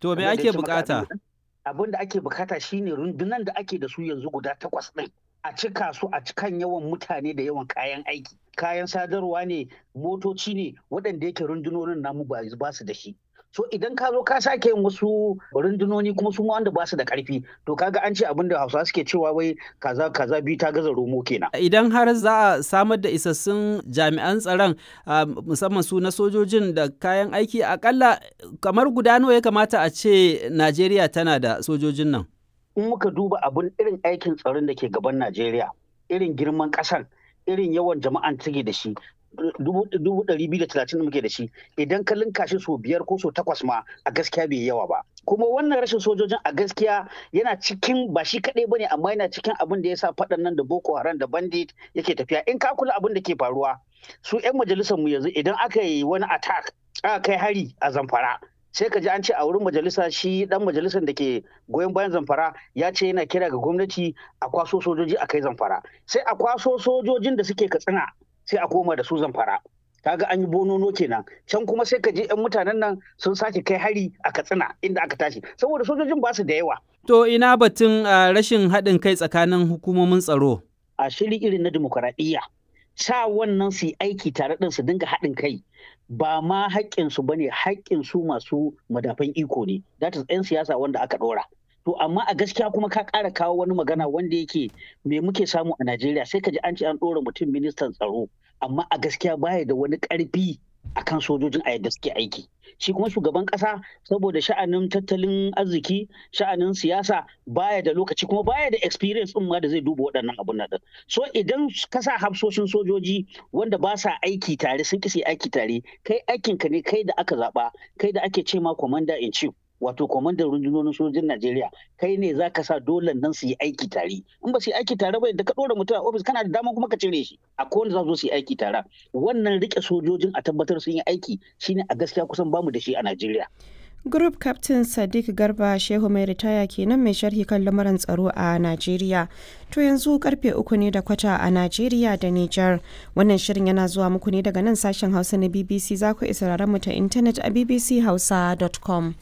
To me Kamar da ake ya ce maka bukata? abin da- Abin da ake bukata shine rundunan da ake da su yanzu guda takwas ɗin. A cika su a cikan yawan mutane da yawan kayan aiki. Kayan sadarwa ne, motoci ne, waɗanda yake rundunonin namu ba ba su da shi. So idan ka zo ka sake yin wasu rundunoni kuma su ma wanda ba su da ƙarfi, to kaga an ce abin da Hausawa suke cewa wai kaza kaza biyu ta gaza romo kenan. Idan har za a samar da isassun jami'an tsaron ah, musamman su na sojojin da kayan aiki akalla kamar guda nawa ya kamata a ce Najeriya tana da sojojin nan. in muka duba abun irin aikin tsaron da ke gaban Najeriya, irin girman ƙasan, irin yawan jama'an take da shi, dubu dubu ɗari biyu da talatin da muke da shi, idan ka linka shi sau biyar ko sau takwas ma a gaskiya bai yawa ba. Kuma wannan rashin sojojin a gaskiya yana cikin ba shi kaɗai ba ne amma yana cikin abin da ya sa faɗan nan da Boko Haram da Bandit yake tafiya. In ka kula abin da ke faruwa, su 'yan majalisar mu yanzu idan aka yi wani attack aka kai hari a Zamfara, sai ka ji an ce a wurin majalisa shi dan majalisar da ke goyon bayan zamfara ya ce yana kira ga gwamnati a kwaso sojoji a kai zamfara sai a kwaso sojojin da suke katsina sai a koma da su zamfara kaga an yi bonono kenan can kuma sai ka je yan mutanen nan sun sake kai hari a katsina inda aka tashi saboda sojojin ba su da yawa To ina batun ah, rashin haɗin kai tsakanin hukumomin tsaro. a shiri irin na dimokuraɗiyya sa wannan su yi aiki tare ɗin su dinga haɗin kai ba ma haƙƙinsu ba ne haƙƙinsu masu madafan iko ne that is 'yan siyasa wanda aka ɗora to amma a gaskiya kuma ka ƙara kawo wani magana wanda yake me muke samu a Najeriya sai ka ji an ce an ɗora mutum ministan tsaro amma a gaskiya baya da wani ƙarfi akan sojojin a yadda suke aiki shi kuma shugaban ƙasa saboda sha'anin tattalin arziki sha'anin siyasa baya da lokaci kuma baya da experience ɗin ma da zai duba waɗannan abun nan ɗin. so idan ka sa hafsoshin sojoji wanda ba sa aiki tare sun kisi aiki tare kai aikinka ne kai da aka zaɓa kai da ake ce ma commander in chief wato kwamandan rundunonin sojojin Najeriya kai ne za ka sa dole nan su yi aiki tare in ba su yi aiki tare ba da ka ɗora mutum a ofis kana da dama kuma ka cire shi a kowane za su zo su yi aiki tare wannan rike sojojin a tabbatar sun yi aiki shine a gaskiya kusan bamu da shi a Najeriya Group Captain Sadiq Garba Shehu mai ritaya kenan mai sharhi kan lamuran tsaro a Najeriya. To yanzu karfe uku ne da kwata a Najeriya da Nijar. Wannan shirin yana zuwa muku ne daga nan sashen Hausa na BBC za ku isa mu ta intanet a bbchausa.com.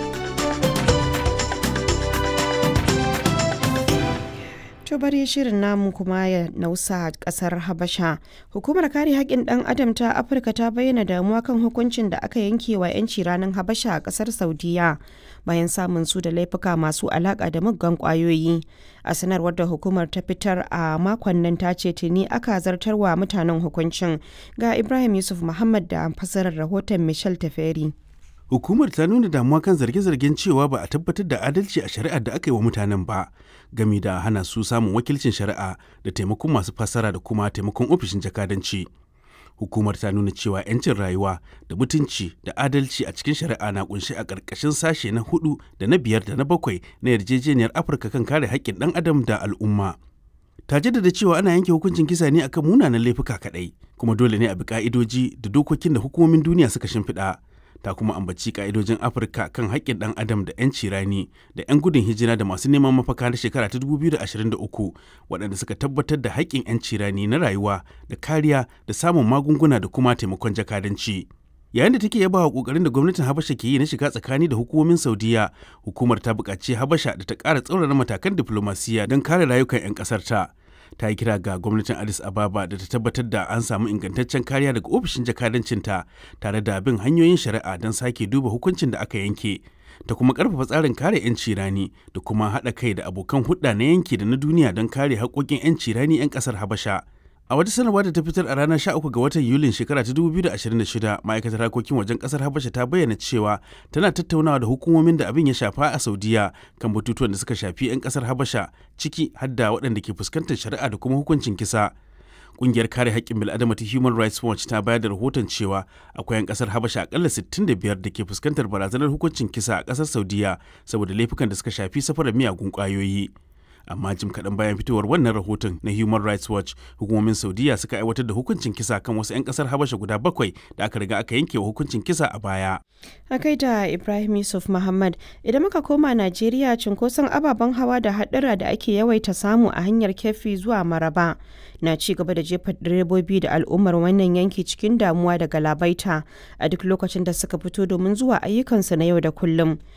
To bari shirin namu kuma ya nausa kasar Habasha. Hukumar kare haƙƙin ɗan adam ta Afirka ta bayyana damuwa kan hukuncin da aka yanke wa 'yanci ranar Habasha a ƙasar Saudiya bayan samun su da laifuka masu alaƙa da muggan ƙwayoyi. A sanarwar da hukumar ta fitar a makon nan ta ce tuni aka zartarwa mutanen hukuncin ga Ibrahim Yusuf Muhammad da fasarar rahoton Michel Taferi. Hukumar ta nuna damuwa kan zarge-zargen cewa ba a tabbatar da adalci a shari'ar da aka yi wa mutanen ba, gami da hana su samun wakilcin shari'a da taimakon masu fassara da kuma taimakon ofishin jakadanci. Hukumar ta nuna cewa 'yancin rayuwa da mutunci da adalci a cikin shari'a na kunshi a ƙarƙashin sashe na hudu da na biyar da na bakwai na yarjejeniyar Afirka kan kare haƙƙin ɗan adam da al'umma. Ta jaddada cewa ana yanke hukuncin kisa ne akan munanan laifuka kaɗai, kuma dole ne a bi ƙa'idoji da dokokin da hukumomin duniya suka shimfiɗa. ta kuma ambaci ka'idojin afirka kan haƙƙin ɗan adam da 'yanci rani da 'yan gudun hijira da masu neman mafaka na shekara ta 2023 waɗanda suka tabbatar da haƙƙin 'yanci rani na rayuwa da kariya da samun magunguna da kuma taimakon jakadanci yayin da take yaba wa ƙoƙarin da gwamnatin habasha ke yi na shiga tsakani da hukumomin saudiya hukumar ta buƙaci habasha da ta ƙara tsaurara matakan diflomasiyya don kare rayukan 'yan ƙasar ta ta yi kira ga gwamnatin addis ababa da ta tabbatar da an samu ingantaccen kariya daga ofishin jakadancinta tare da bin hanyoyin shari'a don sake duba hukuncin da aka yanke ta kuma karfafa tsarin kare 'yanci rani da kuma haɗa kai da abokan hulɗa na yanki da na duniya don kare haƙoƙin 'yanci rani 'yan ƙasar habasha a wata sanarwa da ta fitar a ranar 13 ga watan yulin shekara ta 2026 ma'aikatar harkokin wajen kasar habasha ta bayyana cewa tana tattaunawa da hukumomin da abin ya shafa a saudiya kan batutuwan da suka shafi 'yan kasar habasha ciki hadda waɗanda ke fuskantar shari'a da kuma hukuncin kisa Ƙungiyar kare haƙƙin bil'adama ta Human Rights Watch ta bayar da rahoton cewa akwai 'yan ƙasar Habasha akalla 65 da ke fuskantar barazanar hukuncin kisa a ƙasar Saudiya saboda laifukan da suka shafi safarar miyagun ƙwayoyi. amma jim kaɗan bayan fitowar wannan rahoton na human rights watch hukumomin saudiya suka aiwatar da hukuncin kisa kan wasu 'yan ƙasar habasha guda bakwai da aka riga aka yanke wa hukuncin kisa a baya a kai da ibrahim yusuf muhammad idan muka koma najeriya cunkoson ababen hawa da haɗura da ake yawaita samu a hanyar kefi zuwa maraba na ci gaba da jefa direbobi da al'ummar wannan yanki cikin damuwa da galabaita a duk lokacin da suka fito domin zuwa ayyukansu na yau da kullum